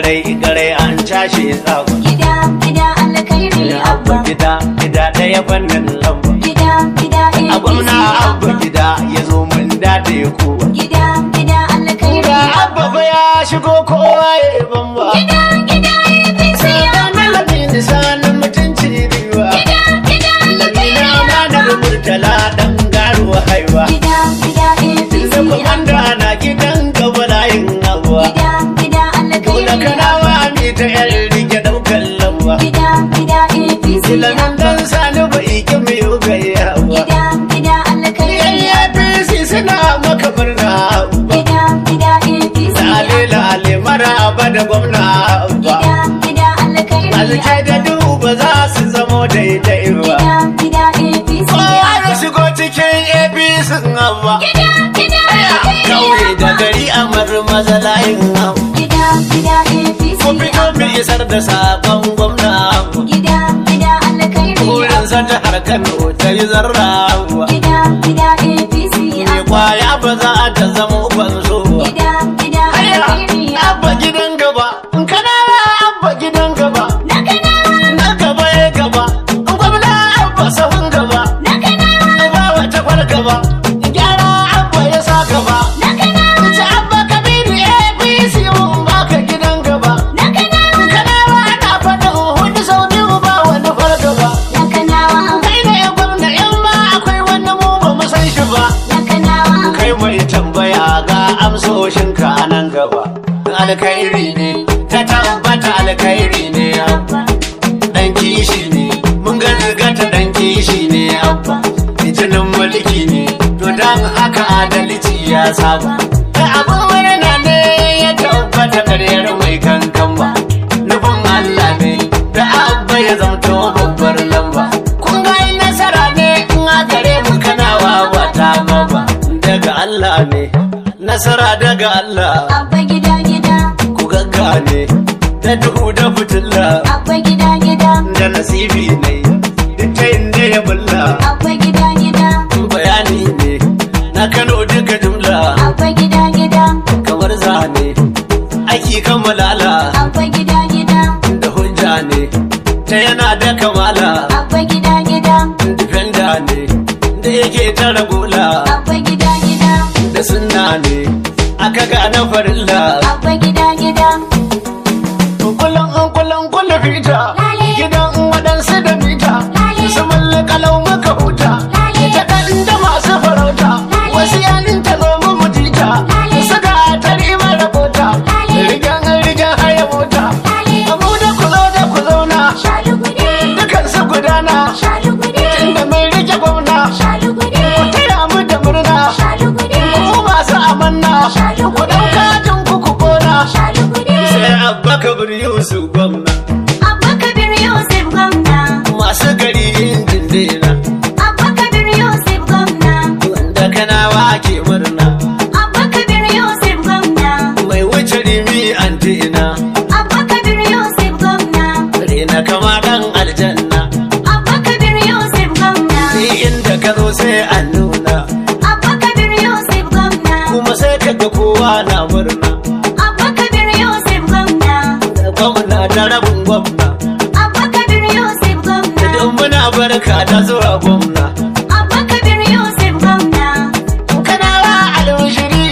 garai garai an cashe tsago Gida gida alkhairi abba abba. gida gida ɗaya fannin lamba Gida gida a gwamna APC abba abba. gida ya zo mun dade kowa Gida gida alkhairi ga abba abba. fa ya shigo kowa ya yi bamba Gida gida APC abba. Malamin lisanin mutunci riwa Gida gida alkhairi Lamina amanar abba. murtala ɗan garuwa haiwa Gida gida APC Tunda kwamanda abba. na gidan gaba layin abuwa Gida gida Dole alkhairi kanawa abba. mi ta yan rike ɗaukar lawa Gida gida APC Ilamin abba. dan sani ba iki mai ugayawa Gida gida alkhairi Yan abba. APC suna maka murna ba Gida gida APC Lale abba. lale maraba da gwamna ba Gida gida alkhairi Alkai da abba. duhu ba za su zamo daidai ba Gida gida APC Kowa ya abba. shigo cikin APC abba Gida gida alkhairi Kauye da abba. gari a maza layin abba Gida gida APC Ko fito abba. mu isar da sabon gwamna Gida gida alkhairi Wurin abba. sa jihar Kano ta yi zarra Gida gida APC Me abba. kwaya ba za ta zama banzo Gida gida alkhairi Abba abba. gidan gaba in kana abba gidan gaba Na kanawa na gaba ya gaba in gwamna abba sahun gaba na kanawa ba wata kwar gaba gyara abba ya sa gaba na kanawa ta abba kabiru APC mun baka gidan gaba na kanawa kanawa na faɗin hudu sau biyu ba wani far gaba na kanawa kai ne gwamna in ma akwai wani mu ba mu san shi ba na kanawa kai mai tambaya ga amsoshinka a nan gaba alkhairi ne ta tabbata alkhairi ne abba dan kishi ne mun ga ta dan kishi ne abba jinin mulki ne to dan haka adalci ya saba kai abin murna ne ya tabbata karyar mai kankan ba nufin Allah ne da abba ya zamto babbar lamba kun ga ai nasara ne in a gare mu kana wawa ta baba daga Allah ne nasara daga Allah abba gida gida ku gaggane da duhu da fitilla abba gida gida da nasibi ne duk ta inda ya bulla abba gida gida bayani ne na kano duka jumla abba gida gida kamar zane aiki kamalala abba gida gida da hujja ne ta yana da kamala abba gida gida defender ne da yake tara gula abba gida gida da sunna ne aka gane farilla abba gida gida kullum an kullum kullum fita Lale. gidan waɗansu da mita Lale. su mulli kalau muka huta Lale. ita kan da masu farauta Lale. wasu yanin ta zo mu mutita Lale. suka tari mara bota Lale. rigan rigan haya mota Lale. abu da ku zo da ku zauna shalugude dukan su gudana shalugude inda mai rike gwamna shalugude taya mu da murna shalugude ku masu amanna Shalugude. ku ɗauka jin ku ku kona shalugude sai abba kabir yusuf gwamna abba kabir yusuf gwamna masu gari injin dina abba kabir yusuf gwamna wanda kanawa ke murna abba kabir yusuf gwamna mai wuce rimi antina abba kabir yusuf gwamna rena kama dan aljanna abba kabir yusuf gwamna ni inda ka zo sai an nuna abba kabir yusuf gwamna kuma sai ka ga kowa na murna abba kabir yusuf gwamna da gwamna da rabin gwamna abba kabir yusuf gwamna duk muna barka da zuwa gwamna abba kabir yusuf gwamna kanawa alwashiri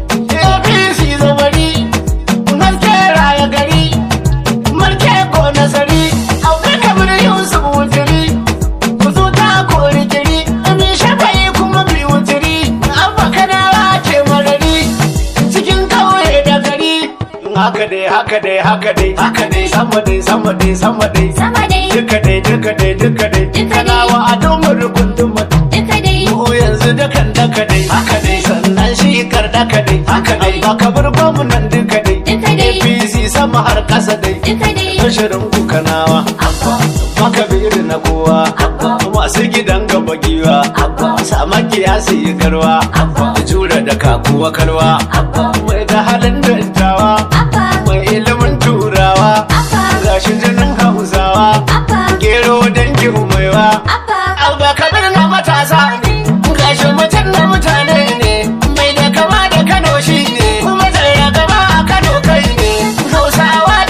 apc zamani mulke raya gari mulke ko nasari auka kabir yusuf wutiri ku zo ta kori giri mi shafayi kuma bi wutiri abba kanawa ke marari cikin kauye da gari haka dai haka dai haka dai haka dai sama dai sama dai sama dai sama dai duka dai duka dai duka dai Duka dai. kanawa a domar rukundumar duka dai Ko yanzu dukan daka dai haka dai sannan shi kar daka dai haka dai baka bar gwamnan duka dai Duka dai. APC sama har kasa dai duka dai Bashirin ku kanawa maka biri na kowa masu gidan gaba giwa sama kiyasi yi garwa jura da kakuwa karwa mai da halin dattawa abba mai ilimin turawa abba gashi jinin hausawa abba gero dangin maiwa abba Abba kabir na matasa ne, gashi mutum na mutane ne, mai da kama da Kano shi ne, kuma zai gaba a Kano kai ne, Hausawa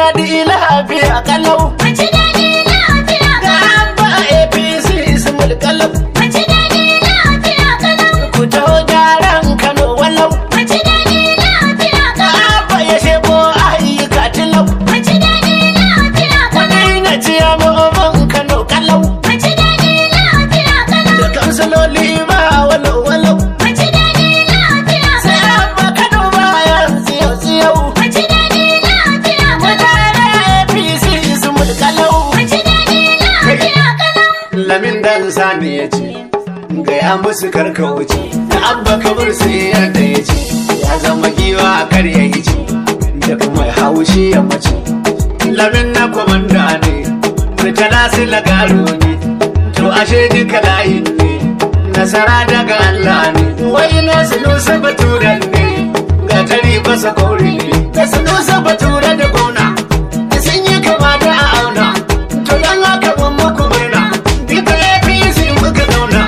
daɗi lafiya kalau Mace daɗi lafiya ga kalau. abba apc ismul kalau Mace daɗi lafiya kalau. ku taho gyaran kano walau Mace daɗi lafiya ga kalau. abba ya shebo ayyuka tilau Mace daɗi lafiya kalau. wani na ciya ma'aman kano kalau Mace daɗi lafiya kalau. da kansiloli ma walau walau Mace daɗi lafiya sai kalau. abba kano bayan tsiyau tsiyau Mace daɗi lafiya kalau. mutane apc ismul kalau Mace daɗi lafiya kalau. lamin dan sani ya ce gaya musu karka wuce da abba kabir sai yadda ya ce ya zama giwa kar ya yi ce da kuma haushi ya mace lamin na kwamanda ne murtala su lagaro ne to ashe duka layin ne nasara daga Allah ne wai na sunusa baturen ne ga tari basa kori ne da sunusa bature da gona sun yi kama da a auna to dan haka mun muku murna duka APC muka zauna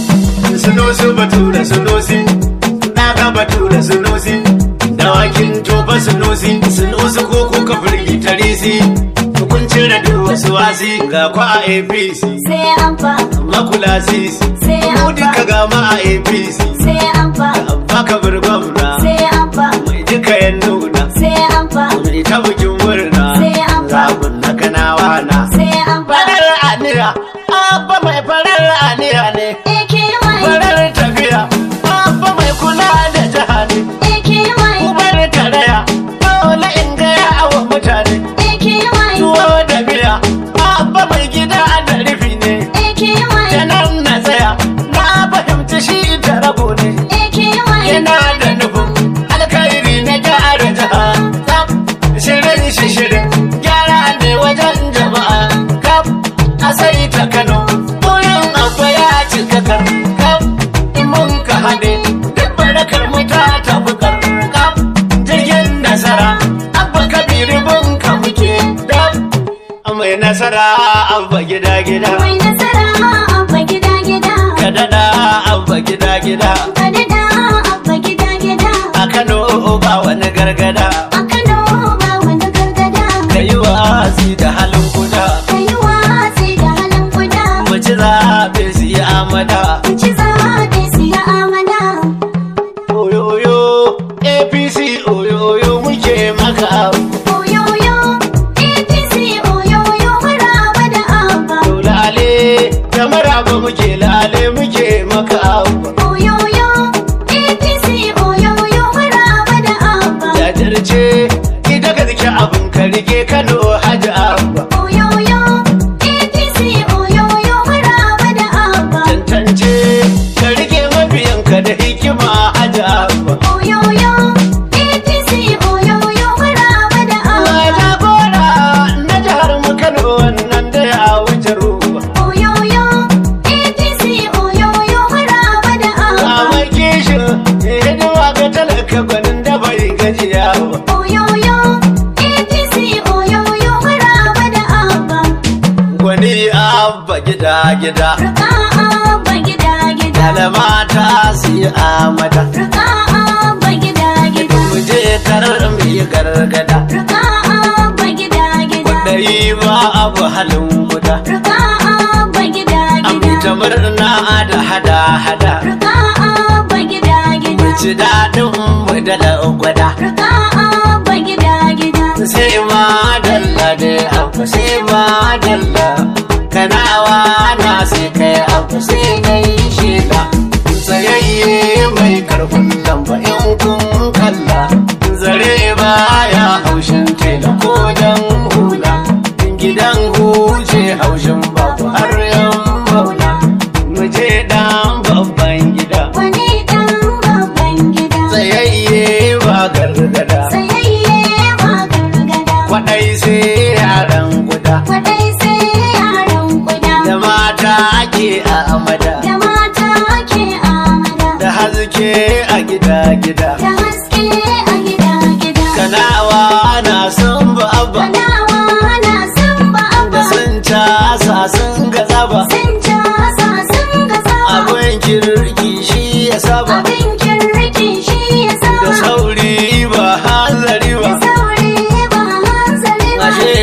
sunusu bature sunusi na ga bature sunusi dawakin tofa sunusi sunusu ko kuka firgita risi kun cire duk wasu wasi ga kwa a APC Sai an fa, makula sisi sai mu an duka fa, ga ma a APC sai an fa, baka bar gwamna sai an fa, mai duka yan nuna sai an fa, mai ta bikin murna Sai an fa. zabun na kanawa na sai an fa. farar aniya abba mai farar aniya ne AKY, farar tafiya abba mai kula da jiha ne AKY, ubar karaya dole in gaya wa mutane AKY, tuwo da miya abba mai gida da rufi ne da AKY, nan na tsaya na fahimci shi ta rago ne AKY, yana da nufin alkhairi na gyara jiha Tsaf, shirin shi shirin gyara ne wajen jama'a kaf a sai ta kano wurin abu ya cika kaf mun ka haɗe duk barakar mu ta tafi kaf jirgin nasara abba kabiru mun ka muke dab mai nasara abba gida gida mai nasara abba gida gida, ka daɗa abba gida gida ka daɗa abba gida gida, a kano ba wani gargada a Kano ba wani gargada, ka yi wasi da halin kuda ka yi watsi da halin kuda, mu ci zaɓe su yi amada ci zaɓe siya amana. oyoyo apc oyoyo muke maka Oyoyo, APC oyoyo maraba da abba. to lale da maraba muke lale muke maka Oyoyo, APC oyoyo maraba da abba. jajirce ita ka zike abin ka rike kano hajji abba Oyoyo, APC oyoyo maraba da abba. tantance ka rike mabiyanka da hikima hajji abba Oyoyo, APC oyoyo maraba da abba. Mata gora na jihar mu Kano wannan da ya wuce ruwa. Oyoyo, APC oyoyo maraba da abba. Kama kishin hidima ga talaka gwanin da bai gajiya ba. Oyoyo, APC oyoyo maraba da abba. Gwani abba gida gida. Rika abba gida gida. Alamata su yi amada. Rika abba gida gida. Mu je karar mu yi gargada. Rika abba gida gida. Da yi ba abu halin guda. Rika abba gida An gida. ta murna da hada hada. Rika abba gida gida. Ci daɗin mu da gwada. Rika abba gida gida. sai ma dalla da abu sai ma dalla kanawa na sai kai abu sai na yi shela tsayayye mai karfin lamba in kun kalla zare baya haushin tela ko dan hula gidan huce haushin babu har yan maula mu je dan babban gida Wani ɗan babban gida. tsayayye ba gargada Tsayayye ba gargada. kwaɗai sai yaran guda Kwaɗai sai yaran kuda. da mata ake a amada Da mata ke amada. da haske a gida-gida Da haske a gida gida. kanawa na son baba Kanawa na san ba da abba. sun casa sun gaza ba Sun casa sun ga saba. abin kirki shi ya saba Abin kirki shi ya da saba. sauri ba hanzari Da ba sauri ba hanzari ba.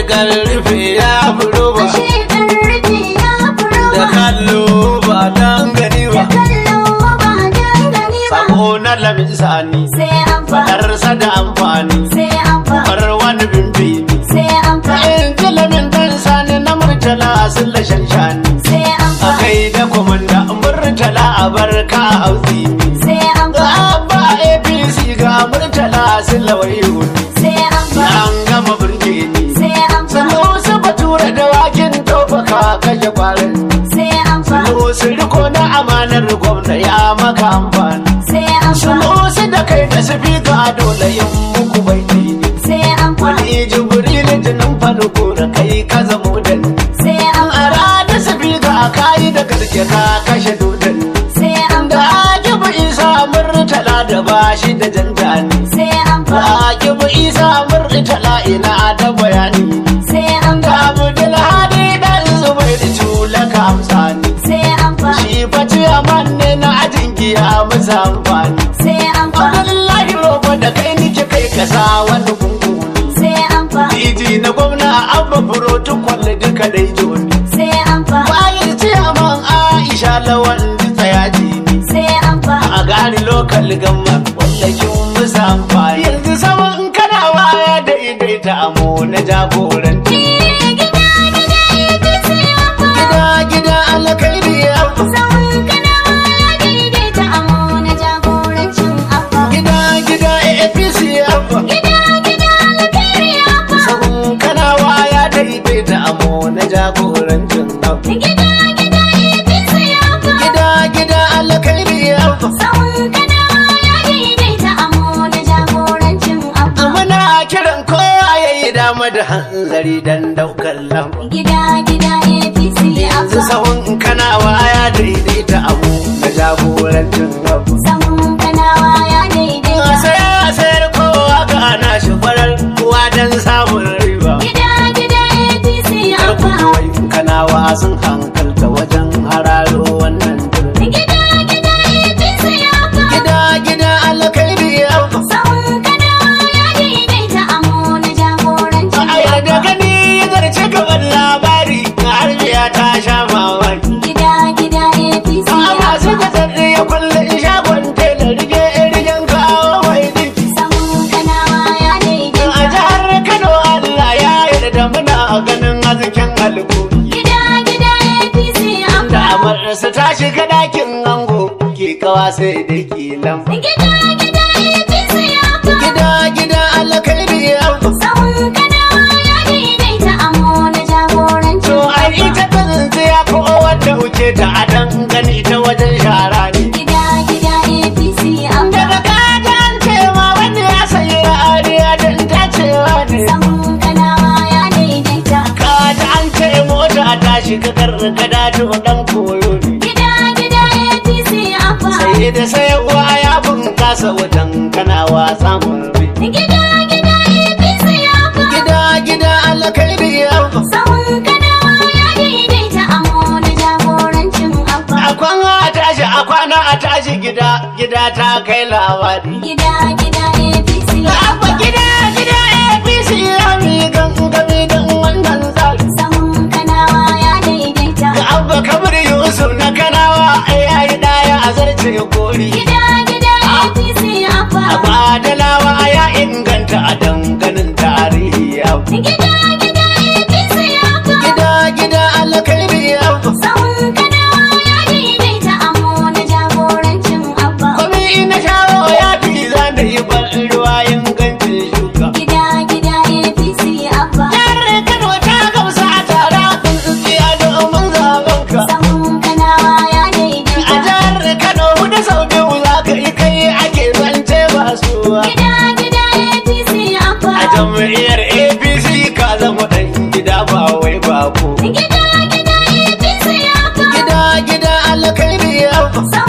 karfe ya furo ba ashe karfe ya furo da ba kallo ba dan gani da ba kallo ba dan gani ba sako na lamin sani sai an fa fadarsa da amfani sai an fa bar wani bimbi sai an fa in ji lamin dan sani na murtala sun lashen shani sai an a fa kai da komanda murtala a barka a hausi sai an ga fa abba apc ga murtala sun lawayi hudu sai an fa an gama burge ni sai an fa sannan su bature da wakin tofaka kashe kwarin sai an fa su riko na amanar gwamna ya maka amfani sai an fa su da kai da sifika dole yin muku baiti sai an fa wani jibril jinin farko da kai ka zamo da ni sai an a ranar sifika a kayi da garke ka kashe dodon sai an da fa akibu isa murtala da bashi da jantani sai an da fa akibu isa murtala ina da bayani sai an da fa abdul hadi dan zubai da tula ka amsani sai an fa shi fa ciyaman ne na ajin giya masa amfani sai an fa Abdullahi roba da kai nike kai kasa wani gungu sai an fa Iji na gwamna abba protocol duka dai joni sai an fa Bayan ciyaman Aisha lawan tsayaji ne sai an fa a gari lokal gamma wallakin musa amfani Yanzu saman kana waya daidaita amo na jagoranci gida gida APC an fa Gida gida alkairi ya Sahun kanawa ya daidaita amo na jagorancin abba. Gida gida APC ya Gida gida alkhairi abba. Sahun kanawa ya daidaita amo na jagorancin abu. Gida gida APC abba. Gida gida alkairi ya Sahun kanawa ya daidaita amo na jagorancin abba. Muna kiran kowa ya yi dama da hanzari don daukar lamba. Gida gida APC Yanzu abba. sahun kanawa ya daidaita abu na jagorancin abu. Sahun kanawa ya daidaita. Sai a sayar kowa ga ana shi farar kowa don samun riba. Gida gida APC Karku abba. kawai kanawa sun hankalta wajen hararo wannan turmi. Gida gida APC abba. Gida gida alkairi ya Sahun kanawa ya daidaita amo na jagorancin A yarda abba. gani zarce gaban labari na harbiya ta sha mamaki. Gida gida APC A masu abba. kasar ya kulle shagon tela rige rigen kawo mai dinki. Sahun kanawa ya A daidaita. jihar Kano Allah ya yarda muna ganin hasken alƙuri. Gida gida APC Da abba. amarsa ta shiga ɗakin ango ke kawa sai da kilan. Gida gida APC abba. Gida gida alkairi ya Sahun kanawa ya daidaita amo na jagorancin To ai abba. ita ta tsintsiya ko wadda wuce ta adan gani ta wajen shara ne. Gida gida APC abba. Daga kajan cewa wanda ya sayi ra'ariya don ta cewa ne. Sahun kanawa ya daidaita. Kaji an ce mota ta shiga gargada to dan koyo ne. Gida gida APC abba. Sai da sayarwa ya bunkasa wajen kana wasa murbi. Gida gida APC abba. Gida gida alkairi ya Sahun kanawa ya daidaita amo na jagorancin abba. A kwana a tashi a kwana a tashi gida gida ta kai labari. Gida gida APC Abba gida gida APC ya mi gangami don wannan tsari. Sahun kanawa ya daidaita. Ga abba kamar Yusuf na kanawa ya yi daya a zarce kori. Gida gida APC abba. A badalawa ya inganta a danganin tarihi abu. Gida gida APC abba. Gida gida alkairi abu. Sahun kanawa ya daidaita amo na jagorancin abba. Kwami ina shawo ya fi zan da yi ban ruwa ingancin shuka. Gida gida APC abba. Jihar Kano ta gamsa a tara kun tsiya domin zaben ka. Sahun kanawa ya A daidaita. jihar Kano da sau biyu za ka yi kai ake zance ba suwa. Gida gida APC abba. A jam'iyyar APC ka zama ɗan gida ba wai bako. Gida gida APC abba. Gida gida alkairi abu. Sahun